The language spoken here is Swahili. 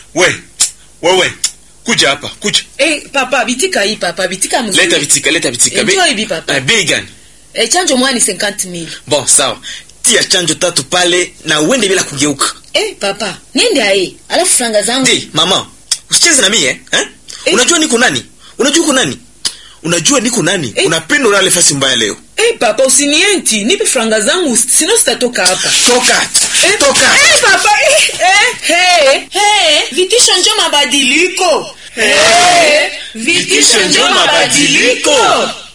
we wewe kuja hapa kuja Eh, papa bitika hii papa bitika mzuri. leta vitika leta vitika Be- Enjoy bi papa. Eh, bei gani Eh, chanjo mwani 50000. bon sawa tia chanjo tatu pale na uende bila kugeuka Eh, papa, niende ae. Alafu franga zangu. Ndi, mama usicheze na mie eh? eh? Eh. unajua niko nani unajua uko nani unajua niko nani Eh. unapenda ulale fasi mbaya leo Eh, papa usinienti, nipe franga zangu sino sitatoka hapa. toka Eh, toka Eh, papa, eh, eh, hey, hey, vitisho njo mabadiliko. Eh, vitisho njo mabadiliko.